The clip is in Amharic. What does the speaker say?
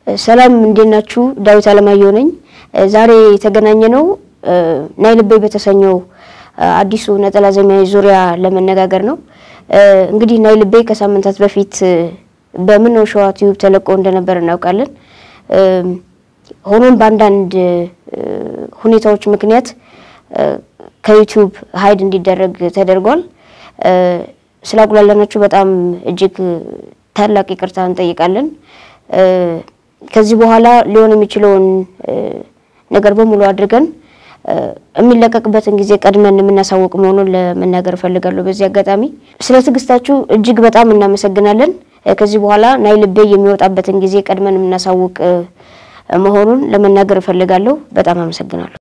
ሰላም እንዴት ናችሁ? ዳዊት አለማየሁ ነኝ። ዛሬ የተገናኘ ነው ናይ ልቤ በተሰኘው አዲሱ ነጠላ ዜማዊ ዙሪያ ለመነጋገር ነው። እንግዲህ ናይ ልቤ ከሳምንታት በፊት በምነው ሸዋ ቲዩብ ተለቆ እንደነበር እናውቃለን። ሆኖም በአንዳንድ ሁኔታዎች ምክንያት ከዩቲዩብ ሀይድ እንዲደረግ ተደርጓል። ስላጉላለናችሁ በጣም እጅግ ታላቅ ይቅርታ እንጠይቃለን። ከዚህ በኋላ ሊሆን የሚችለውን ነገር በሙሉ አድርገን የሚለቀቅበትን ጊዜ ቀድመን የምናሳውቅ መሆኑን ለመናገር እፈልጋለሁ። በዚህ አጋጣሚ ስለ ትዕግስታችሁ እጅግ በጣም እናመሰግናለን። ከዚህ በኋላ ናይ ልቤ የሚወጣበትን ጊዜ ቀድመን የምናሳውቅ መሆኑን ለመናገር እፈልጋለሁ። በጣም አመሰግናለሁ።